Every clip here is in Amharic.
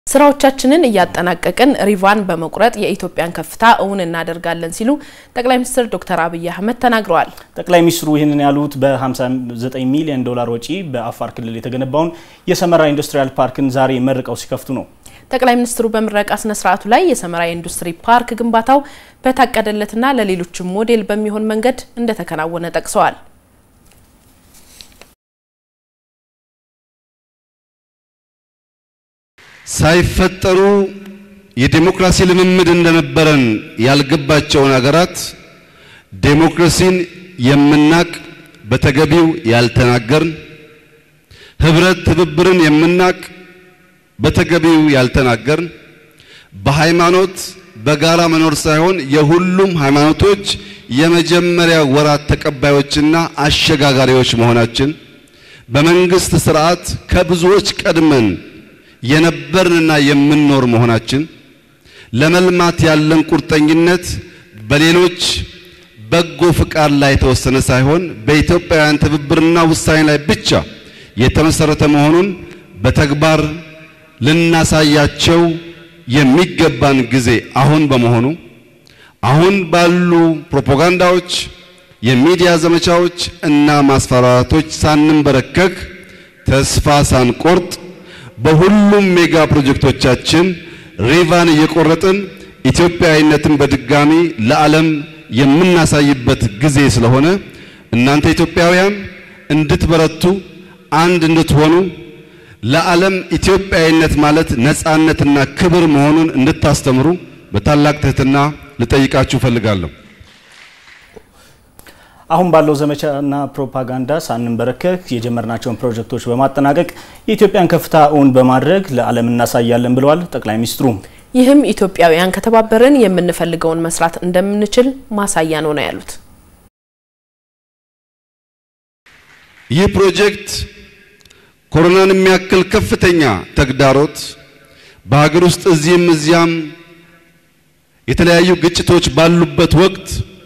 ስራዎቻችንን እያጠናቀቅን ሪቫን በመቁረጥ የኢትዮጵያን ከፍታ እውን እናደርጋለን ሲሉ ጠቅላይ ሚኒስትር ዶክተር አብይ አህመድ ተናግረዋል። ጠቅላይ ሚኒስትሩ ይህንን ያሉት በ59 ሚሊዮን ዶላር ወጪ በአፋር ክልል የተገነባውን የሰመራ ኢንዱስትሪያል ፓርክን ዛሬ መርቀው ሲከፍቱ ነው። ጠቅላይ ሚኒስትሩ በምረቃ ስነ ስርዓቱ ላይ የሰመራ ኢንዱስትሪ ፓርክ ግንባታው በታቀደለትና ለሌሎችም ሞዴል በሚሆን መንገድ እንደተከናወነ ጠቅሰዋል። ሳይፈጠሩ የዴሞክራሲ ልምምድ እንደነበረን ያልገባቸውን ሀገራት ዴሞክራሲን የምናቅ በተገቢው ያልተናገርን፣ ህብረት ትብብርን የምናቅ በተገቢው ያልተናገርን፣ በሃይማኖት በጋራ መኖር ሳይሆን የሁሉም ሃይማኖቶች የመጀመሪያ ወራት ተቀባዮችና አሸጋጋሪዎች መሆናችን በመንግስት ስርዓት ከብዙዎች ቀድመን የነበርንና የምንኖር መሆናችን ለመልማት ያለን ቁርጠኝነት በሌሎች በጎ ፍቃድ ላይ የተወሰነ ሳይሆን በኢትዮጵያውያን ትብብርና ውሳኔ ላይ ብቻ የተመሰረተ መሆኑን በተግባር ልናሳያቸው የሚገባን ጊዜ አሁን በመሆኑ አሁን ባሉ ፕሮፓጋንዳዎች፣ የሚዲያ ዘመቻዎች እና ማስፈራራቶች ሳንንበረከክ ተስፋ ሳንቆርጥ በሁሉም ሜጋ ፕሮጀክቶቻችን ሪቫን እየቆረጥን ኢትዮጵያዊነትን በድጋሚ ለዓለም የምናሳይበት ጊዜ ስለሆነ እናንተ ኢትዮጵያውያን እንድትበረቱ፣ አንድ እንድትሆኑ ለዓለም ኢትዮጵያዊነት ማለት ነፃነትና ክብር መሆኑን እንድታስተምሩ በታላቅ ትህትና ልጠይቃችሁ እፈልጋለሁ። አሁን ባለው ዘመቻና ፕሮፓጋንዳ ሳንንበረከክ የጀመርናቸውን ፕሮጀክቶች በማጠናቀቅ የኢትዮጵያን ከፍታ እውን በማድረግ ለዓለም እናሳያለን ብለዋል ጠቅላይ ሚኒስትሩ። ይህም ኢትዮጵያውያን ከተባበርን የምንፈልገውን መስራት እንደምንችል ማሳያ ነው ነው ያሉት። ይህ ፕሮጀክት ኮሮናን የሚያክል ከፍተኛ ተግዳሮት በሀገር ውስጥ እዚህም እዚያም የተለያዩ ግጭቶች ባሉበት ወቅት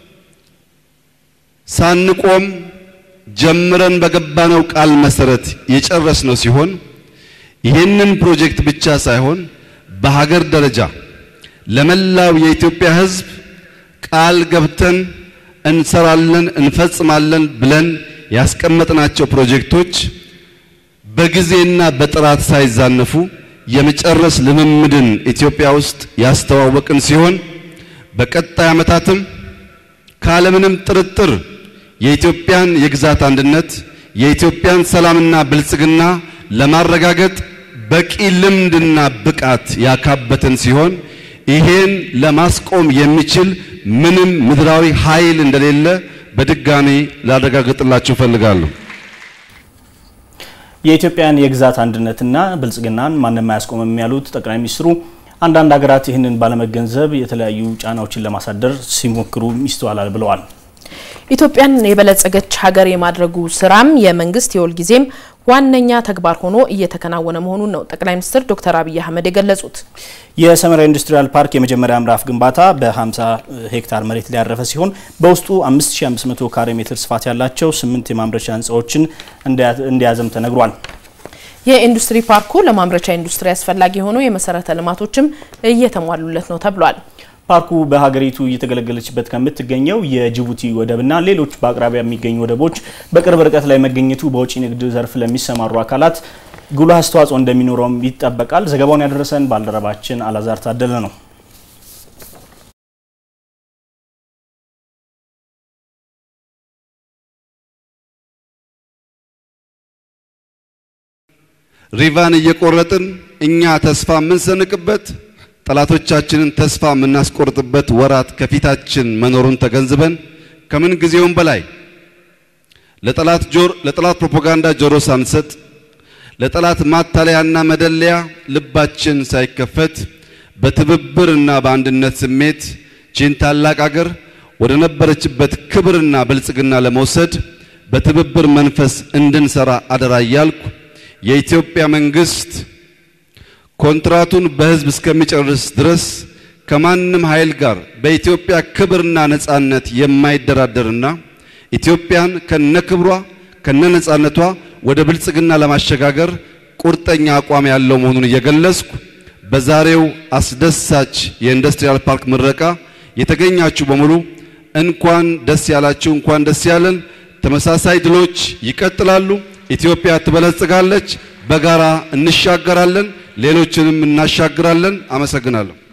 ሳንቆም ጀምረን በገባነው ቃል መሰረት የጨረስነው ሲሆን ይህንን ፕሮጀክት ብቻ ሳይሆን በሀገር ደረጃ ለመላው የኢትዮጵያ ሕዝብ ቃል ገብተን እንሰራለን እንፈጽማለን ብለን ያስቀመጥናቸው ፕሮጀክቶች በጊዜና በጥራት ሳይዛነፉ የመጨረስ ልምምድን ኢትዮጵያ ውስጥ ያስተዋወቅን ሲሆን በቀጣይ ዓመታትም ካለምንም ጥርጥር የኢትዮጵያን የግዛት አንድነት የኢትዮጵያን ሰላምና ብልጽግና ለማረጋገጥ በቂ ልምድና ብቃት ያካበትን ሲሆን ይሄን ለማስቆም የሚችል ምንም ምድራዊ ኃይል እንደሌለ በድጋሚ ላረጋግጥላችሁ እፈልጋለሁ። የኢትዮጵያን የግዛት አንድነትና ብልጽግናን ማንም አያስቆምም ያሉት ጠቅላይ ሚኒስትሩ አንዳንድ ሀገራት ይህንን ባለመገንዘብ የተለያዩ ጫናዎችን ለማሳደር ሲሞክሩ ይስተዋላል ብለዋል። ኢትዮጵያን የበለጸገች ሀገር የማድረጉ ስራም የመንግስት የሁልጊዜም ዋነኛ ተግባር ሆኖ እየተከናወነ መሆኑን ነው ጠቅላይ ሚኒስትር ዶክተር አብይ አህመድ የገለጹት። የሰመራ ኢንዱስትሪያል ፓርክ የመጀመሪያ ምዕራፍ ግንባታ በ50 ሄክታር መሬት ላይ ያረፈ ሲሆን በውስጡ 5500 ካሬ ሜትር ስፋት ያላቸው ስምንት የማምረቻ ህንፃዎችን እንደያዘም ተነግሯል። የኢንዱስትሪ ፓርኩ ለማምረቻ ኢንዱስትሪ አስፈላጊ የሆኑ የመሰረተ ልማቶችም እየተሟሉለት ነው ተብሏል። ፓርኩ በሀገሪቱ እየተገለገለችበት ከምትገኘው የጅቡቲ ወደብና ሌሎች በአቅራቢያ የሚገኙ ወደቦች በቅርብ ርቀት ላይ መገኘቱ በውጭ ንግድ ዘርፍ ለሚሰማሩ አካላት ጉልህ አስተዋጽኦ እንደሚኖረውም ይጠበቃል። ዘገባውን ያደረሰን ባልደረባችን አላዛር ታደለ ነው። ሪቫን እየቆረጥን እኛ ተስፋ የምንሰንቅበት ጠላቶቻችንን ተስፋ የምናስቆርጥበት ወራት ከፊታችን መኖሩን ተገንዝበን ከምን ጊዜውም በላይ ለጠላት ጆር ለጠላት ፕሮፓጋንዳ ጆሮ ሳንሰጥ ለጠላት ማታለያና መደለያ ልባችን ሳይከፈት በትብብርና በአንድነት ስሜት ቺን ታላቅ አገር ወደ ነበረችበት ክብርና ብልጽግና ለመውሰድ በትብብር መንፈስ እንድንሰራ አደራ እያልኩ የኢትዮጵያ መንግስት ኮንትራቱን በህዝብ እስከሚጨርስ ድረስ ከማንም ኃይል ጋር በኢትዮጵያ ክብርና ነጻነት የማይደራደርና ኢትዮጵያን ከነክብሯ ከነነጻነቷ ወደ ብልጽግና ለማሸጋገር ቁርጠኛ አቋም ያለው መሆኑን እየገለጽኩ በዛሬው አስደሳች የኢንዱስትሪያል ፓርክ ምረቃ የተገኛችሁ በሙሉ እንኳን ደስ ያላችሁ፣ እንኳን ደስ ያለን። ተመሳሳይ ድሎች ይቀጥላሉ። ኢትዮጵያ ትበለጽጋለች። በጋራ እንሻገራለን፣ ሌሎችንም እናሻግራለን። አመሰግናለሁ።